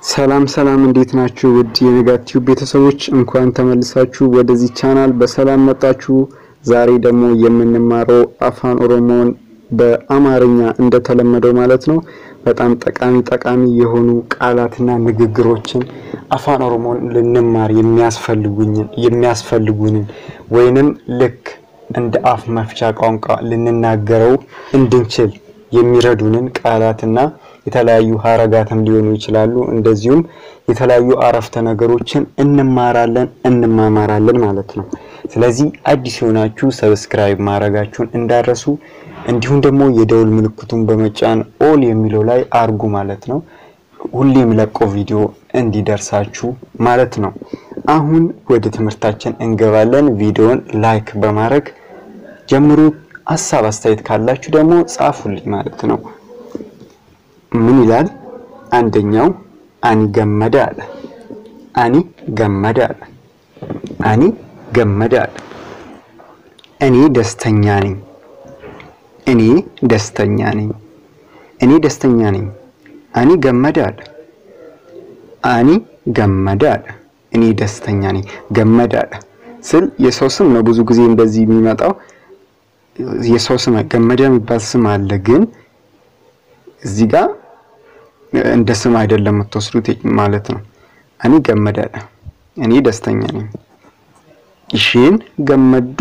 ሰላም ሰላም፣ እንዴት ናችሁ? ውድ የነጋቲው ቤተሰቦች እንኳን ተመልሳችሁ ወደዚህ ቻናል በሰላም መጣችሁ። ዛሬ ደግሞ የምንማረው አፋን ኦሮሞን በአማርኛ እንደተለመደው ማለት ነው በጣም ጠቃሚ ጠቃሚ የሆኑ ቃላትና ንግግሮችን አፋን ኦሮሞን ልንማር የሚያስፈልጉኝን የሚያስፈልጉንን ወይንም ልክ እንደ አፍ መፍቻ ቋንቋ ልንናገረው እንድንችል የሚረዱንን ቃላትና የተለያዩ ሀረጋትም ሊሆኑ ይችላሉ። እንደዚሁም የተለያዩ አረፍተ ነገሮችን እንማራለን እንማማራለን ማለት ነው። ስለዚህ አዲስ የሆናችሁ ሰብስክራይብ ማድረጋችሁን እንዳረሱ፣ እንዲሁም ደግሞ የደውል ምልክቱን በመጫን ኦል የሚለው ላይ አርጉ ማለት ነው። ሁሌ የሚለቀው ቪዲዮ እንዲደርሳችሁ ማለት ነው። አሁን ወደ ትምህርታችን እንገባለን። ቪዲዮን ላይክ በማድረግ ጀምሩ። ሀሳብ አስተያየት ካላችሁ ደግሞ ጻፉልኝ ማለት ነው። ምን ይላል? አንደኛው አኒ ገመደ አለ። አኒ ገመደ አለ። አኒ ገመደ አለ። እኔ ደስተኛ ነኝ። እኔ ደስተኛ ነኝ። እኔ ደስተኛ ነኝ። አኒ ገመደ አለ። አኒ ገመደ አለ። እኔ ደስተኛ ነኝ። ገመደ አለ ስል የሰው ስም ነው ብዙ ጊዜ እንደዚህ የሚመጣው የሰው ስም ገመደ የሚባል ስም አለ ግን እዚህ ጋር እንደ ስም አይደለም የምትወስዱት ማለት ነው። እኔ ገመደ አለ። እኔ ደስተኛ ነኝ። ኢሼን ገመዱ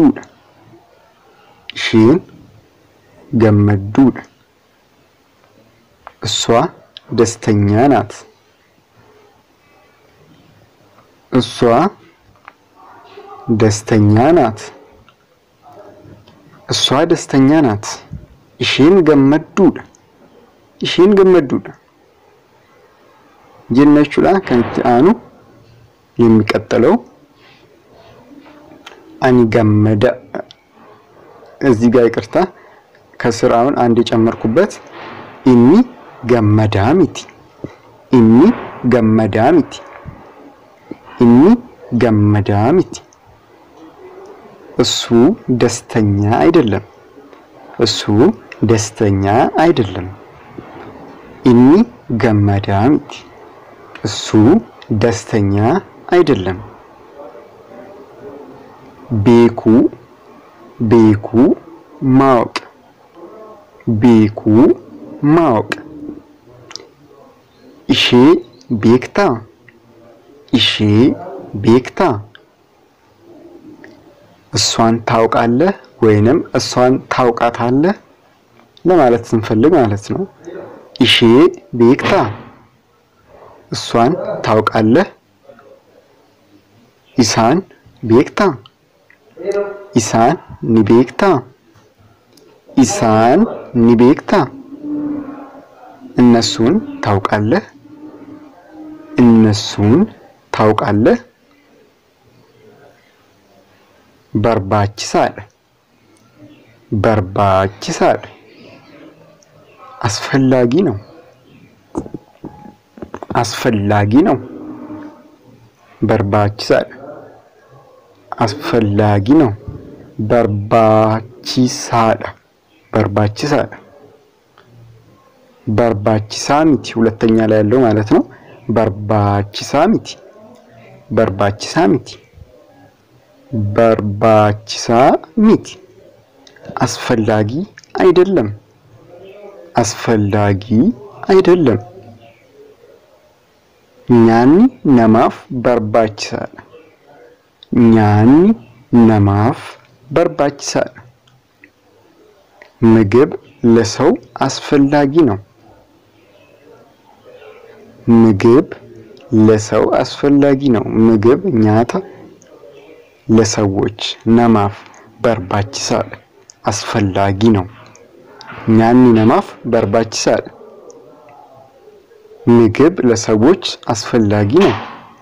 ኢሼን ገመዱ እሷ ደስተኛ ናት። እሷ ደስተኛ ናት። እሷ ደስተኛ ናት። ኢሼን ገመዱ ኢሼን ገመዱ ጀነቹላ ከንቲ አኑ የሚቀጥለው አኒ ገመደ እዚህ ጋር ይቅርታ ከስር አሁን አንድ የጨመርኩበት ኢኒ ገመዳ ሚቲ ኢኒ ገመዳ ሚቲ ኢኒ ገመዳ ሚቲ እሱ ደስተኛ አይደለም። እሱ ደስተኛ አይደለም። ኢኒ ገመዳ ሚቲ እሱ ደስተኛ አይደለም። ቤኩ ቤኩ ማወቅ ቤኩ ማወቅ ኢሼ ቤክታ ኢሼ ቤክታ እሷን ታውቃለህ ወይንም እሷን ታውቃታለህ ለማለት ስንፈልግ ማለት ነው። ኢሼ ቤክታ እሷን ታውቃለህ። ኢሳን ቤክታ ኢሳን ኒቤክታ ኢሳን ኒቤክታ እነሱን ታውቃለህ። እነሱን ታውቃለህ። በርባችሳል በርባችሳል አስፈላጊ ነው አስፈላጊ ነው። በርባችሳል አስፈላጊ ነው። በርባቺሳል በርባቺሳል በርባቺሳ ሚቲ ሁለተኛ ላይ ያለው ማለት ነው። በርባቺሳ ሚቲ በርባቺሳ ሚቲ በርባቺሳ ሚቲ አስፈላጊ አይደለም። አስፈላጊ አይደለም። ኛኒ ነማፍ በርባችሳል ኛኒ ነማፍ በርባችሳል ምግብ ለሰው አስፈላጊ ነው። ምግብ ለሰው አስፈላጊ ነው። ምግብ ኛታ ለሰዎች ነማፍ በርባችሳል አስፈላጊ ነው። ኛኒ ነማፍ በርባችሳል ምግብ ለሰዎች አስፈላጊ ነው።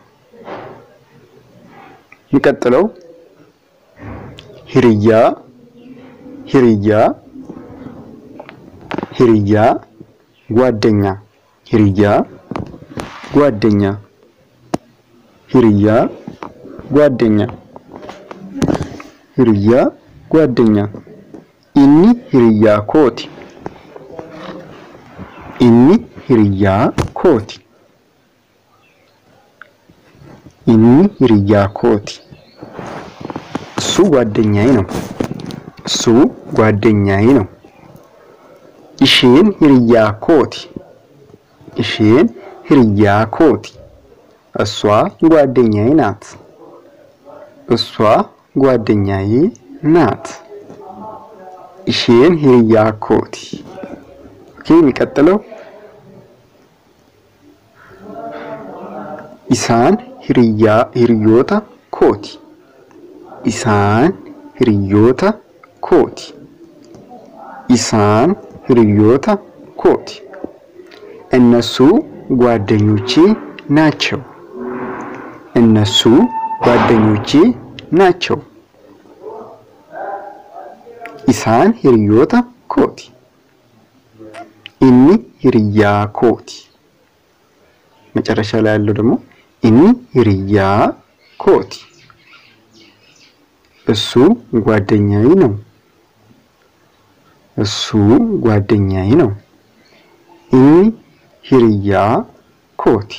የሚቀጥለው ሂርያ ሂርያ ሂርያ ጓደኛ ሂርያ ጓደኛ ሂርያ ጓደኛ ሂርያ ጓደኛ ኢኒ ሂርያ ኮቲ ኢኒ ሂርያ ኮቲ ኢኒ ሂርያ ኮቲ እሱ ጓደኛዬ ነው። እሱ ጓደኛዬ ነው። ኢሼን ሂርያ ኮቲ ኢሼን ሂርያ ኮቲ እሷ ጓደኛዬ ናት። እሷ ጓደኛዬ ናት። ኢሼን ሂርያ ኮቲ ኦኬ። የሚቀጥለው ኢሳን ሂርያ ሂርዮታ ኮቲ ኢሳን ሂርዮታ ኮቲ ኢሳን ሂርዮታ ኮቲ እነሱ ጓደኞቼ ናቸው። እነሱ ጓደኞቼ ናቸው። ኢሳን ሂርዮታ ኮቲ ኢኒ ሂርያ ኮቲ መጨረሻ ላይ ያለው ደግሞ ኢኒ ሂርያ ኮቲ እሱ ጓደኛዬ ነው። እሱ ጓደኛዬ ነው። ኢኒ ሂርያ ኮቲ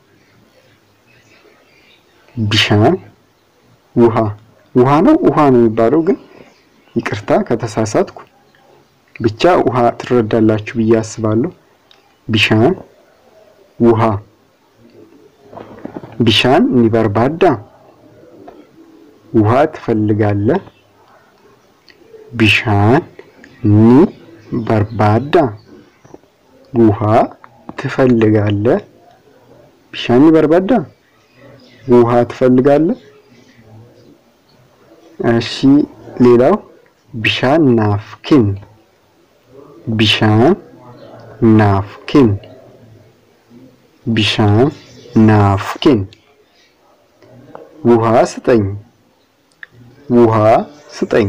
ቢሻን ውሃ ውሃ ነው ውሃ ነው የሚባለው፣ ግን ይቅርታ ከተሳሳትኩ። ብቻ ውሃ ትረዳላችሁ ብዬ አስባለሁ። ቢሻን ውሃ ቢሻን ኒበርባዳ ውሃ ትፈልጋለህ? ቢሻን ኒ በርባዳ ውሃ ትፈልጋለህ? ቢሻን ኒ በርባዳ ውሃ ትፈልጋለህ? እሺ ሌላው ቢሻን ናፍኪን ቢሻን ናፍኪን ቢሻን ናፍኪን ውሃ ስጠኝ ውሃ ስጠኝ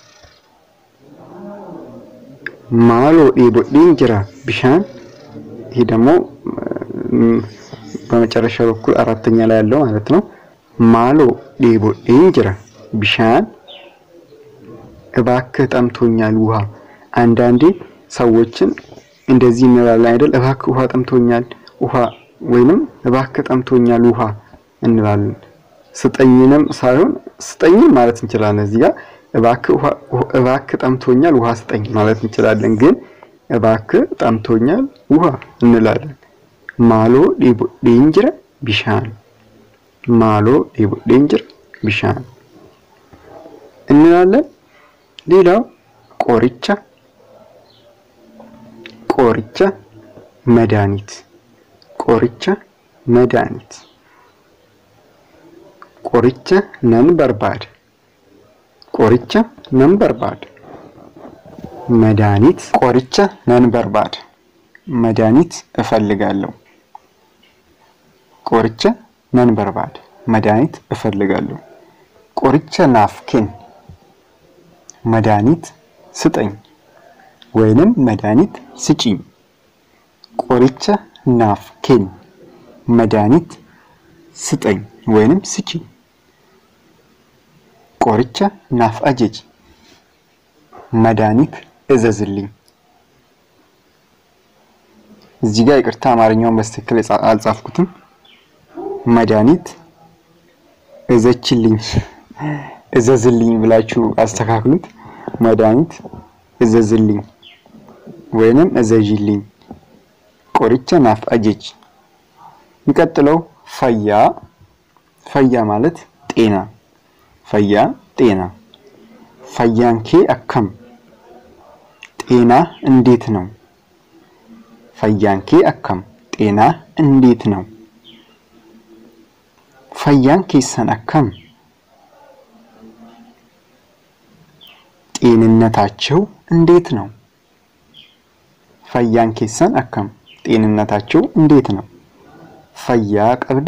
ማሎ ዴቦዴን ጅራ ቢሻን ይሄ ደግሞ በመጨረሻ በኩል አራተኛ ላይ ያለው ማለት ነው። ማሎ ዴቦዴን ጅራ ቢሻን እባክህ ጠምቶኛል ውሃ። አንዳንዴ ሰዎችን እንደዚህ እንላለን አይደል? እባክህ ውሃ ጠምቶኛል ውሃ ወይንም እባክህ ጠምቶኛል ውሃ እንላለን። ስጠኝንም ሳይሆን ስጠኝም ማለት እንችላለን። እዚህ ጋር እባክህ ጠምቶኛል ውሃ ስጠኝ ማለት እንችላለን። ግን እባክህ ጠምቶኛል ውሃ እንላለን። ማሎ ዴቦዴን ጅራ ቢሻን ማሎ ዴቦዴን ጅራ ቢሻን እንላለን። ሌላው ቆርቻ ቆርቻ መድኃኒት ቆርቻ መድኃኒት ቆርቻ ነን በርባድ ቆርቻ ነን በርባድ መድኃኒት ቆርቻ ነን በርባድ መድኃኒት እፈልጋለሁ። ቆርቻ ነን በርባድ መድኃኒት እፈልጋለሁ። ቆርቻ ናፍኪን መድኃኒት ስጠኝ ወይንም መድኃኒት ስጪኝ። ቆርቻ ናፍኪን መድኃኒት ስጠኝ ወይንም ስጪኝ። ቆርቻ ናፍ አጀጅ መድኃኒት እዘዝልኝ። እዚህ ጋር ይቅርታ አማርኛውን በስትክክል አልጻፍኩትም። መድኃኒት እዘችልኝ እዘዝልኝ ብላችሁ አስተካክሉት። መድኃኒት እዘዝልኝ ወይንም እዘዥልኝ። ቆርቻ ናፍ አጀጅ። የሚቀጥለው ፈያ ፈያ ማለት ጤና ፈያ ጤና ፈያንኬ አከም ጤና እንዴት ነው? ፈያንኬ አከም ጤና እንዴት ነው? ፈያን ኬሰን አከም ጤንነታቸው እንዴት ነው? ፈያን ኬሰን አከም ጤንነታቸው እንዴት ነው? ፈያ ቀብዳ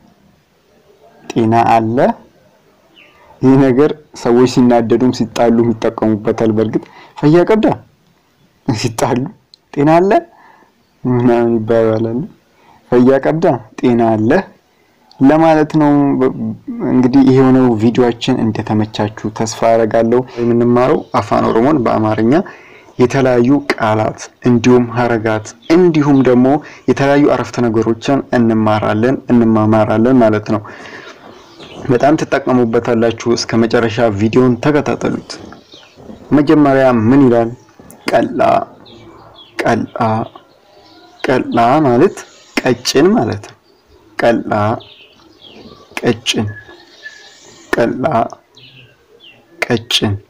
ጤና አለ። ይህ ነገር ሰዎች ሲናደዱም ሲጣሉም ይጠቀሙበታል። በእርግጥ ፈያ ቀብዳ ሲጣሉ ጤና አለ ምናምን ይባባላል። ፈያ ቀብዳ ጤና አለ ለማለት ነው። እንግዲህ ይሄ የሆነው ቪዲዮአችን እንደተመቻችሁ ተስፋ አደርጋለሁ። የምንማረው አፋን ኦሮሞን በአማርኛ የተለያዩ ቃላት እንዲሁም ሀረጋት እንዲሁም ደግሞ የተለያዩ አረፍተ ነገሮችን እንማራለን እንማማራለን ማለት ነው። በጣም ትጠቀሙበታላችሁ። እስከ መጨረሻ ቪዲዮን ተከታተሉት። መጀመሪያ ምን ይላል? ቀላ ቀላ ቀላ ማለት ቀጭን ማለት ነው። ቀላ ቀጭን ቀላ ቀጭን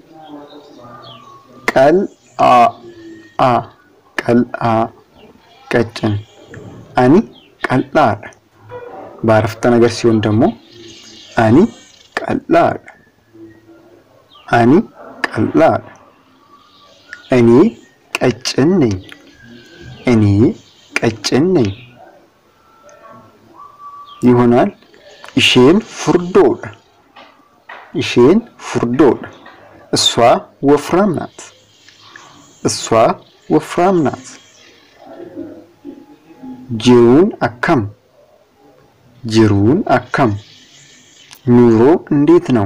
ቀል አ አ ቀልአ ቀጭን አኒ ቀላል በአረፍተ ነገር ሲሆን ደግሞ አኒ ቀላል አኒ ቀላል እኔ ቀጭን ነኝ እኔ ቀጭን ነኝ ይሆናል። ኢሼን ፉርዶል ኢሼን ፉርዶል እሷ ወፍራም ናት እሷ ወፍራም ናት። ጅሩን አካም ጅሩን አካም ኑሮ እንዴት ነው?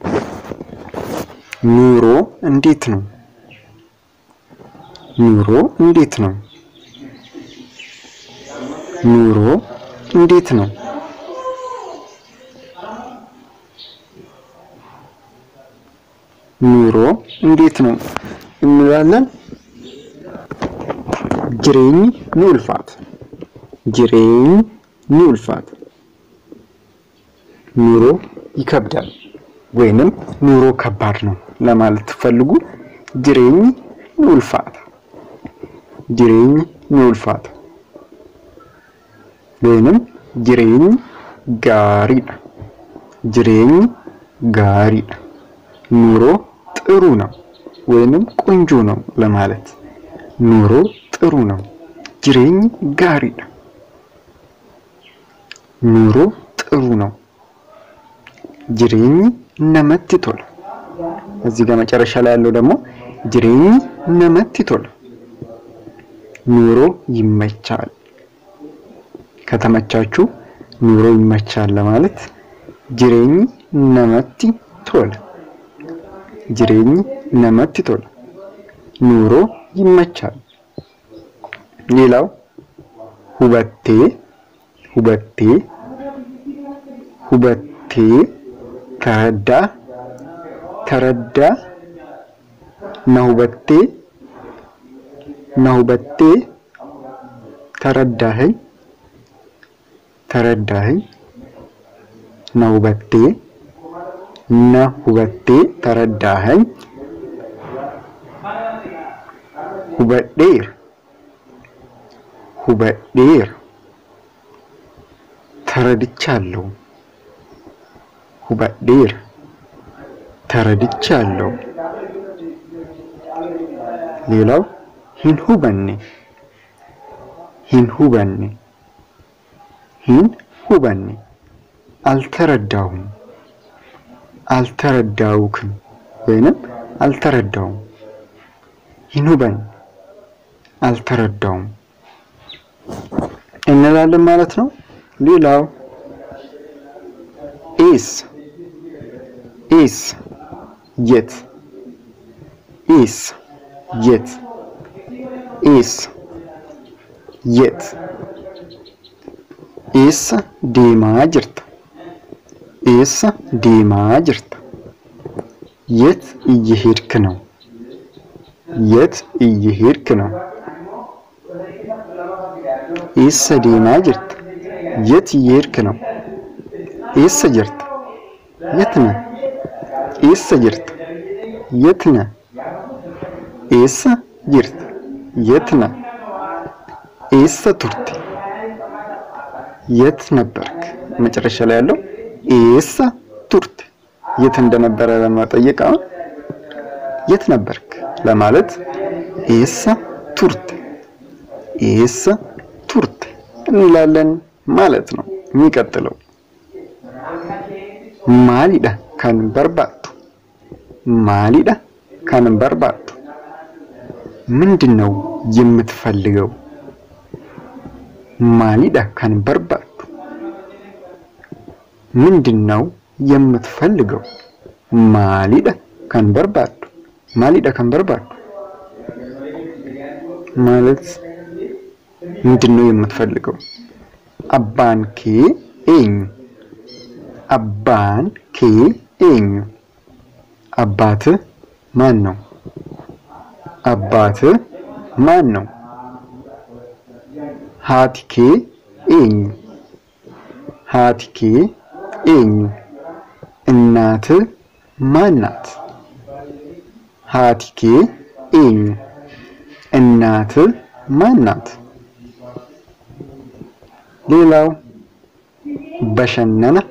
ኑሮ እንዴት ነው? ኑሮ እንዴት ነው? ኑሮ እንዴት ነው? ኑሮ እንዴት ነው እንላለን። ጅሬኝ ኑልፋት ጅሬኝ ኑልፋት ኑሮ ይከብዳል ወይንም ኑሮ ከባድ ነው ለማለት ትፈልጉ ጅሬኝ ኑልፋት ጅሬኝ ኑልፋት ወይንም ጅሬኝ ጋሪዳ ጅሬኝ ጋሪዳ ኑሮ ጥሩ ነው ወይንም ቆንጆ ነው ለማለት ኑሮ ጥሩ ነው። ጅሬኝ ጋሪዳ ኑሮ ጥሩ ነው። ጅሬኝ ነመት ቶላ እዚህ ጋር መጨረሻ ላይ ያለው ደግሞ ጅሬኝ ነመት ቶላ ኑሮ ይመቻል። ከተመቻችሁ ኑሮ ይመቻል ለማለት ጅሬኝ ነመቲ ቶላ ጅሬኝ ነመት ቶላ ኑሮ ይመቻል። ሌላው ሁበቴ ሁበቴ ሁበቴ ተረዳ ተረዳ ነሁበቴ ነሁበቴ ተረዳኸኝ ተረዳኸኝ ነሁበቴ ነሁበቴ ተረዳኸኝ ሁበዴር ሁበዴር ተረድቻለሁ ሁበዴር ተረድቻለሁ። ሌላው ሂን ሁበኔ ሂን ሁበኔ ሂን ሁበኔ አልተረዳሁም አልተረዳውክም ወይንም አልተረዳውም ሂን ሁበኔ አልተረዳውም እንላለን ማለት ነው። ሌላው ኢስ ኢስ የት ኢስ የት ኢስ የት ኢስ ዴማ ጅርታ ኢስ ዴማ ጅርታ የት እየሄድክ ነው? የት እየሄድክ ነው? ኢስ ዴማ ጅርታ የት እየሄድክ ነው? ኢስ ጅርታ የት ነህ? ኢስ ጅርታ የት ነህ? ኢስ ጅርታ የት ነህ? ኢስ ቱርቲ የት ነበርክ? መጨረሻ ላይ ያለው ኢስ ቱርቲ የት እንደነበረ ለማጠየቅ አሁን የት ነበርክ ለማለት ኢስ ቱርቲ ኢስ ቱርቲ እንላለን ማለት ነው። የሚቀጥለው ማሊዳ ከን በርባቱ ማሊዳ ከን በርባቱ ምንድን ነው የምትፈልገው? ማሊዳ ከን በርባቱ ምንድን ነው የምትፈልገው? ማሊዳ ከን በርባቱ ማሊዳ ከን በርባቱ ማለት ምንድን ነው የምትፈልገው? አባንኬ ኤኝ አባን ኬ ኤኙ አባትህ ማን ነው? አባትህ ማን ነው? ሃቲኬ ኤኙ ሃቲኬ ኤኙ እናትህ ማን ናት? ሃቲኬ ኤኙ እናትህ ማን ናት? ሌላው በሸነነ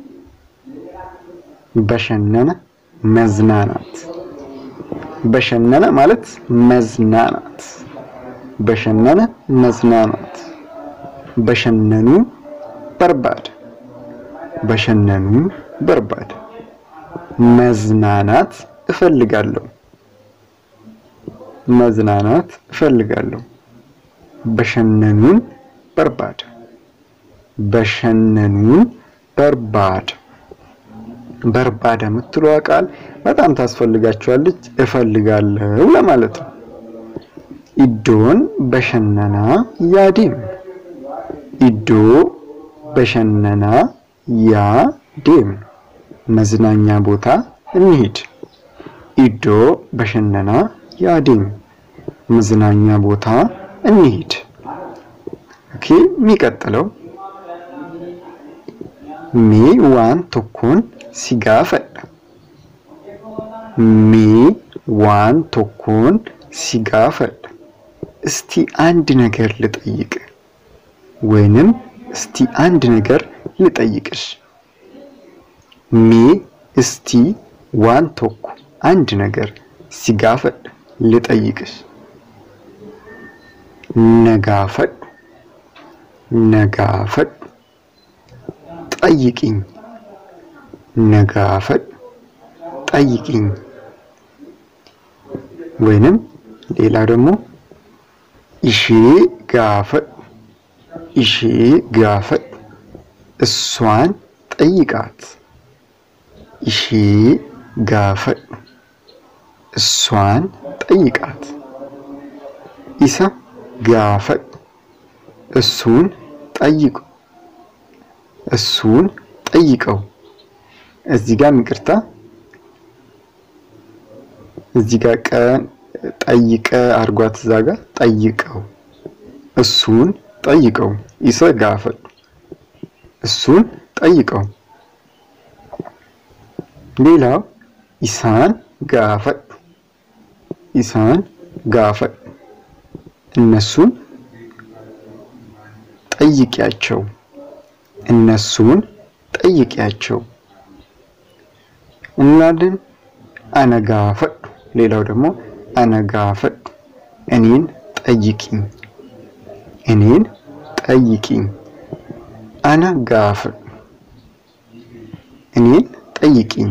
በሸነነ መዝናናት በሸነነ ማለት መዝናናት በሸነነ መዝናናት በሸነኑ በርባድ በሸነኑ በርባድ መዝናናት እፈልጋለሁ መዝናናት እፈልጋለሁ በሸነኑን በርባድ በሸነኑን በርባድ በርባድ የምትለዋ ቃል በጣም ታስፈልጋቸዋለች። እፈልጋለሁ ለማለት ነው። ኢዶን በሸነና ያዴም ኢዶ በሸነና ያዴም መዝናኛ ቦታ እንሂድ። ኢዶ በሸነና ያዴም መዝናኛ ቦታ እንሂድ። ኦኬ የሚቀጥለው ሜ ዋን ቶኮን ሲጋፈድ ሜ ዋን ቶኮን ሲጋፈድ እስቲ አንድ ነገር ልጠይቅ ወይንም እስቲ አንድ ነገር ልጠይቅሽ። ሜ እስቲ ዋን ቶኮ አንድ ነገር ሲጋፈድ ልጠይቅሽ። ነጋፈድ ነጋፈድ ጠይቂኝ ነጋፈድ ጠይቂኝ። ወይንም ሌላ ደግሞ ኢሼ ጋፈድ ኢሼ ጋፈድ እሷን ጠይቃት። ኢሼ ጋፈድ እሷን ጠይቃት። ኢሳ ጋፈድ እሱን ጠይቁ እሱን ጠይቀው። እዚህ ጋር ይቅርታ፣ እዚህ ጋር ቀ ጠይቀ አርጓት እዛ ጋር ጠይቀው፣ እሱን ጠይቀው። ኢሰ ጋፈድ እሱን ጠይቀው። ሌላው ኢሳን ጋፈድ ኢሳን ጋፈድ እነሱን ጠይቂያቸው እነሱን ጠይቂያቸው እንላለን። አነጋፈድ ሌላው ደግሞ አነጋፈድ እኔን ጠይቂኝ እኔን ጠይቂኝ። አነጋፈድ እኔን ጠይቂኝ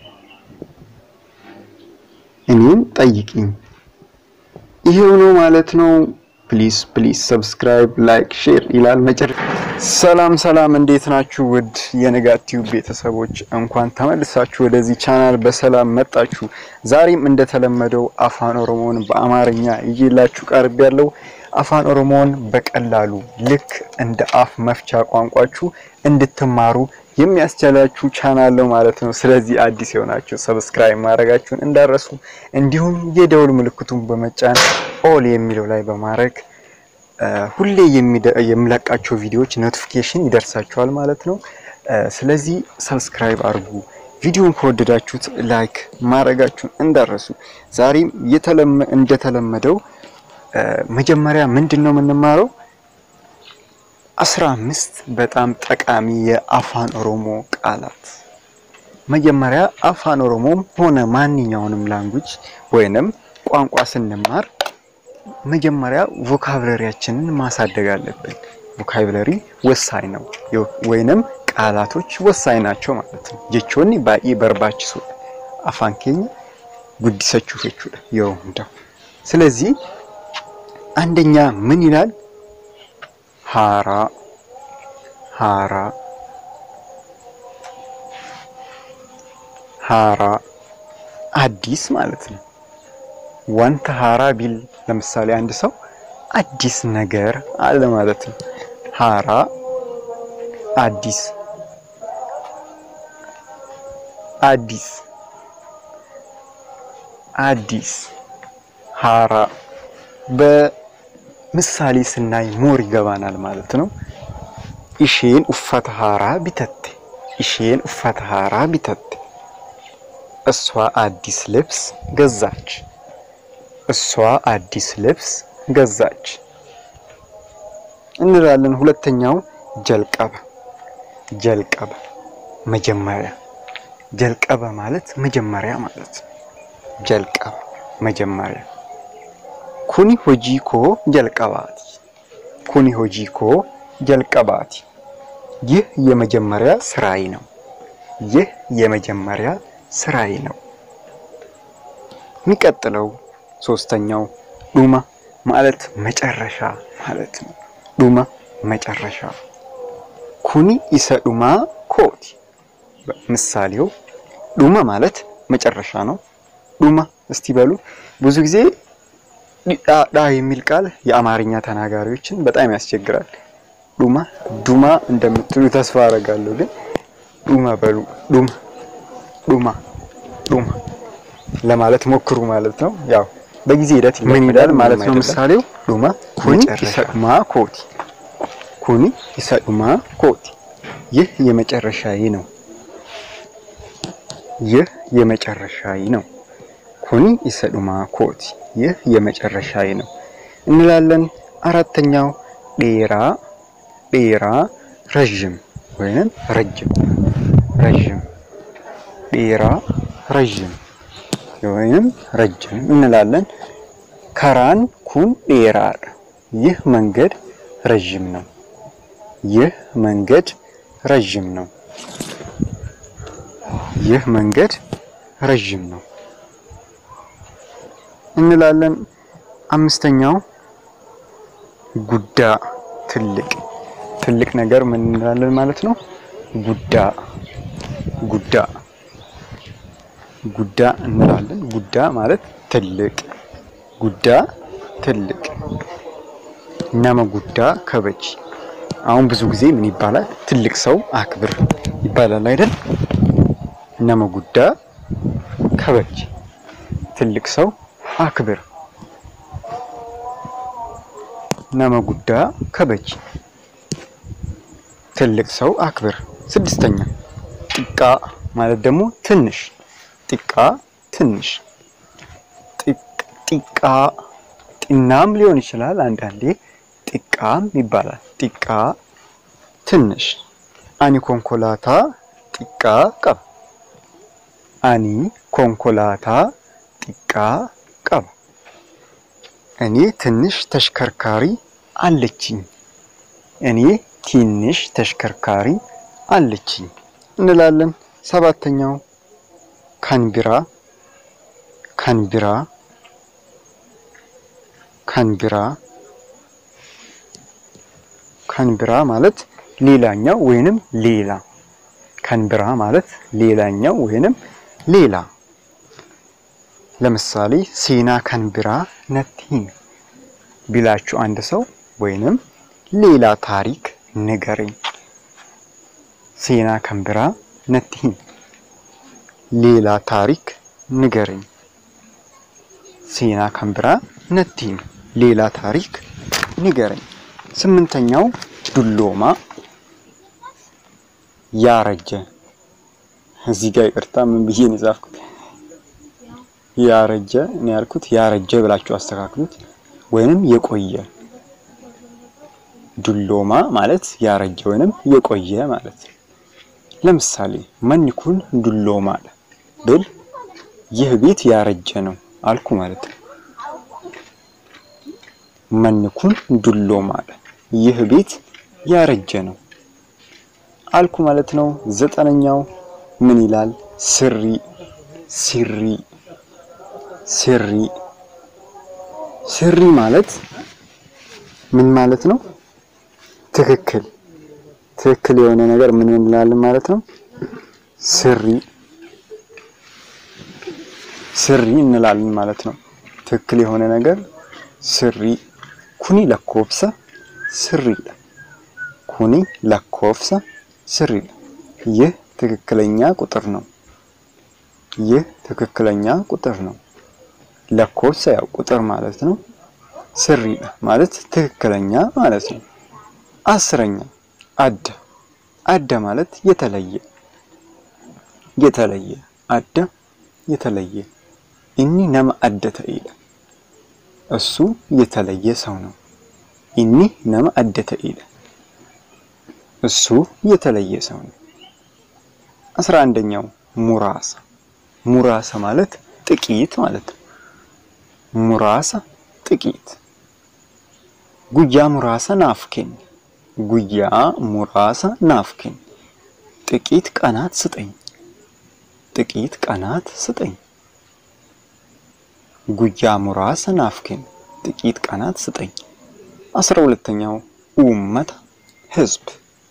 እኔን ጠይቂኝ። ይሄው ነው ማለት ነው። ፕሊስ ፕሊስ ሰብስክራይብ ላይክ ሼር ይላል መጨረሻ። ሰላም ሰላም፣ እንዴት ናችሁ? ውድ የንጋት ቲዩብ ቤተሰቦች እንኳን ተመልሳችሁ ወደዚህ ቻናል በሰላም መጣችሁ። ዛሬም እንደተለመደው አፋን ኦሮሞን በአማርኛ ይዤላችሁ ቀርብ ያለው አፋን ኦሮሞን በቀላሉ ልክ እንደ አፍ መፍቻ ቋንቋችሁ እንድትማሩ የሚያስችላችሁ ቻናል ነው ማለት ነው። ስለዚህ አዲስ የሆናችሁ ሰብስክራይብ ማድረጋችሁን እንዳረሱ፣ እንዲሁም የደውል ምልክቱን በመጫን ኦል የሚለው ላይ በማድረግ ሁሌ የሚለቃቸው ቪዲዮዎች ኖቲፊኬሽን ይደርሳችኋል ማለት ነው። ስለዚህ ሰብስክራይብ አድርጉ። ቪዲዮን ከወደዳችሁት ላይክ ማድረጋችሁን እንዳረሱ። ዛሬም እንደተለመደው መጀመሪያ ምንድን ነው የምንማረው? አስራ አምስት በጣም ጠቃሚ የአፋን ኦሮሞ ቃላት። መጀመሪያ አፋን ኦሮሞም ሆነ ማንኛውንም ላንጉጅ ወይንም ቋንቋ ስንማር መጀመሪያ ቮካብለሪያችንን ማሳደግ አለብን። ቮካብለሪ ወሳኝ ነው፣ ወይንም ቃላቶች ወሳኝ ናቸው ማለት ነው። ጀቾኒ ባኢ በርባችሱ አፋን ኬኛ ጉዲሰችሁ ፌቹ የው እንደው ስለዚህ አንደኛ ምን ይላል? ሃራ ሃራ ሃራ አዲስ ማለት ነው። ዋንተ ሃራ ቢል ለምሳሌ አንድ ሰው አዲስ ነገር አለ ማለት ነው። ሃራ አዲስ አዲስ አዲስ ሀራ በምሳሌ ስናይ ሞር ይገባናል ማለት ነው። ኢሼን ኡፈተ ሀራ ቢተቴ ኢሼን ኡፈተ ሀራ ቢተቴ እሷ አዲስ ልብስ ገዛች። እሷ አዲስ ልብስ ገዛች እንላለን። ሁለተኛው ጀልቀበ ጀልቀበ መጀመሪያ ጀልቀበ ማለት መጀመሪያ ማለት ነው። ጀልቀበ መጀመሪያ ኩኒ ሆጂኮ ጀልቀባቲ ኩኒ ሆጂኮ ጀልቀባቲ ይህ የመጀመሪያ ስራዬ ነው። ይህ የመጀመሪያ ስራዬ ነው። የሚቀጥለው ሶስተኛው ዱማ ማለት መጨረሻ ማለት ነው። ዱማ መጨረሻ ኩኒ ኢሰ ዱማ ኮቲ ምሳሌው ዱማ ማለት መጨረሻ ነው። ዱማ እስቲ በሉ ብዙ ጊዜ ዳ የሚል ቃል የአማርኛ ተናጋሪዎችን በጣም ያስቸግራል። ዱማ ዱማ እንደምትሉ ተስፋ አደርጋለሁ። ግን ዱማ በሉ ዱማ ዱማ ዱማ ለማለት ሞክሩ ማለት ነው። ያው በጊዜ ሂደት ምን ይላል ማለት ነው። ምሳሌው ዱማ ኩኒ ኢሰዱማ ኮቲ ኩኒ ኢሰዱማ ኮቲ ይህ የመጨረሻዬ ነው። ይህ የመጨረሻዬ ነው። ኩኒ ኢሰዱማ ኮቲ ይህ የመጨረሻዬ ነው እንላለን። አራተኛው ዴራ ዴራ ረዥም ወይንም ረጅም ረዥም ዴራ ረዥም ወይንም ረጅም እንላለን። ከራን ኩን ዴራር ይህ መንገድ ረዥም ነው። ይህ መንገድ ረዥም ነው። ይህ መንገድ ረዥም ነው እንላለን። አምስተኛው ጉዳ ትልቅ ትልቅ ነገር ምን እንላለን ማለት ነው። ጉዳ ጉዳ ጉዳ እንላለን። ጉዳ ማለት ትልቅ ጉዳ ትልቅ ነመ ጉዳ ከበጂ አሁን ብዙ ጊዜ ምን ይባላል? ትልቅ ሰው አክብር ይባላል አይደል? ነመ ጉዳ ከበጂ ትልቅ ሰው አክብር ነመ ጉዳ ከበጂ ትልቅ ሰው አክብር። ስድስተኛ ጢቃ ማለት ደግሞ ትንሽ ጢቃ ትንሽ ጢቃ ጢናም ሊሆን ይችላል። አንዳንዴ ጢቃም ይባላል። ጢቃ ትንሽ አኒ ኮንኮላታ ጢቃ ቀባ አኒ ኮንኮላታ ጢቃ ቀባ እኔ ትንሽ ተሽከርካሪ አለችኝ። እኔ ትንሽ ተሽከርካሪ አለችኝ እንላለን። ሰባተኛው ካንቢራ ካንቢራ ካንቢራ ካንቢራ ማለት ሌላኛው ወይንም ሌላ ካንቢራ ማለት ሌላኛው ወይንም ሌላ ለምሳሌ ሴና ካንቢራ ነቲን ቢላችሁ አንድ ሰው ወይንም ሌላ ታሪክ ንገረኝ። ሴና ካንቢራ ነቲን ሌላ ታሪክ ንገረኝ። ሴና ካንቢራ ነቲን ሌላ ታሪክ ንገረኝ። ስምንተኛው ዱሎማ ያረጀ። እዚህ ጋር ይቅርታ ምን ብዬ ነው የጻፍኩት? ያረጀ እኔ ያልኩት ያረጀ ብላችሁ አስተካክሉት፣ ወይንም የቆየ ዱሎማ ማለት ያረጀ ወይንም የቆየ ማለት ነው። ለምሳሌ መኒኩን ዱሎማ ብል ይህ ቤት ያረጀ ነው አልኩ ማለት ነው። መኒኩን ዱሎማ ይህ ቤት ያረጀ ነው አልኩ ማለት ነው። ዘጠነኛው ምን ይላል? ስሪ ሲሪ ስሪ ስሪ ማለት ምን ማለት ነው? ትክክል ትክክል የሆነ ነገር ምን እንላለን ማለት ነው? ስሪ ስሪ እንላለን ማለት ነው። ትክክል የሆነ ነገር ስሪ ኩኒ ለኮብሰ ስሪ ኩኒ ለኮብሰ ስሪ ይህ ትክክለኛ ቁጥር ነው። ይህ ትክክለኛ ቁጥር ነው። ለኮሰ ያው ቁጥር ማለት ነው። ስሪዕ ማለት ትክክለኛ ማለት ነው። አስረኛ አደ አደ ማለት የተለየ የተለየ አደ የተለየ ኢኒ ነመ አደተ ኢለ እሱ የተለየ ሰው ነው። ኢኒ ነመ አደተ ኢለ እሱ የተለየ ሰው ነው። አስራ አንደኛው ሙራሳ ሙራሳ ማለት ጥቂት ማለት ነው። ሙራሳ ጥቂት ጉያ ሙራሳ ናፍኬን ጉያ ሙራሳ ናፍኬን ጥቂት ቀናት ስጠኝ ጥቂት ቀናት ስጠኝ። ጉያ ሙራሳ ናፍኬን ጥቂት ቀናት ስጠኝ። አስራ ሁለተኛው ኡመተ ህዝብ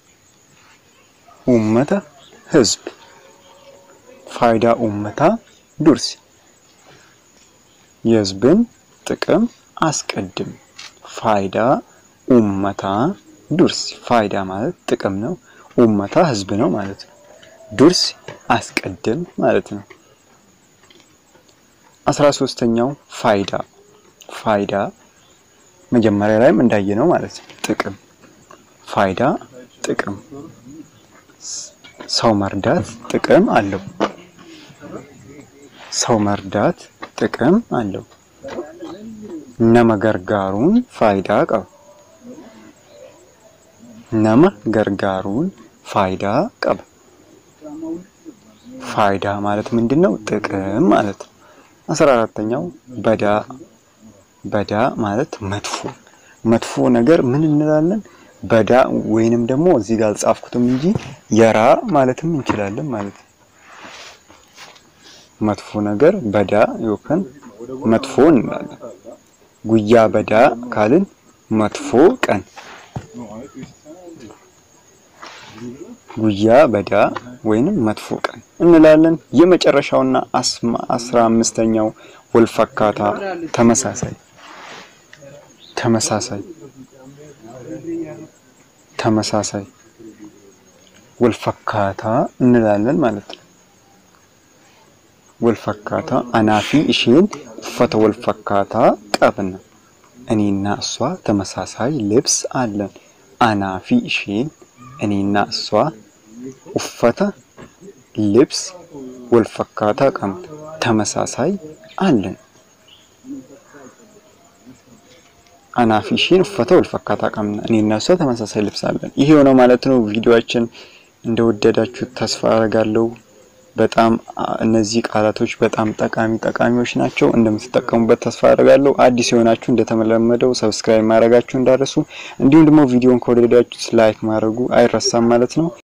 ኡመተ ህዝብ ፋይዳ ኡመታ ዱርሲ የህዝብን ጥቅም አስቀድም። ፋይዳ ኡመታ ዱርሲ ፋይዳ ማለት ጥቅም ነው። ኡመታ ህዝብ ነው ማለት ነው። ዱርሲ አስቀድም ማለት ነው። አስራ ሶስተኛው ፋይዳ ፋይዳ መጀመሪያ ላይም እንዳየነው ማለት ነው። ጥቅም ፋይዳ ጥቅም ሰው መርዳት ጥቅም አለው። ሰው መርዳት ጥቅም አለው። ነመ ገርጋሩን ፋይዳ ቀባ ነመ ገርጋሩን ፋይዳ ቀባ ፋይዳ ማለት ምንድን ነው? ጥቅም ማለት ነው። አስራ አራተኛው በዳ በዳ ማለት መጥፎ መጥፎ ነገር ምን እንላለን? በዳ ወይንም ደግሞ እዚህ ጋር አልጻፍኩትም እንጂ የራ ማለትም እንችላለን ማለት ነው። መጥፎ ነገር በዳ ይወከን መጥፎ እንላለን። ጉያ በዳ ካልን መጥፎ ቀን ጉያ በዳ ወይንም መጥፎ ቀን እንላለን። የመጨረሻውና አስራ አምስተኛው ወልፈካታ ተመሳሳይ ተመሳሳይ ተመሳሳይ ወልፈካታ እንላለን ማለት ነው። ወልፈካታ አናፊ እሺን ኡፈተ ወልፈካታ ቀብነ እኔና እሷ ተመሳሳይ ልብስ አለን። አናፊ እሺን እኔና እሷ ኡፈተ ልብስ ወልፈካታ ቀብነ ተመሳሳይ አለን። አናፊሽን ኡፈተ ወልፈካታ ቀምና እኔና እሷ ተመሳሳይ ልብስ አለን። ይሄ የሆነው ማለት ነው። ቪዲዮአችን እንደወደዳችሁት ተስፋ አደርጋለሁ። በጣም እነዚህ ቃላቶች በጣም ጠቃሚ ጠቃሚዎች ናቸው። እንደምትጠቀሙበት ተስፋ አደርጋለሁ። አዲስ የሆናችሁ እንደተለመደው ሰብስክራይብ ማድረጋችሁ እንዳረሱ፣ እንዲሁም ደግሞ ቪዲዮን ከወደዳችሁት ላይክ ማድረጉ አይረሳም ማለት ነው።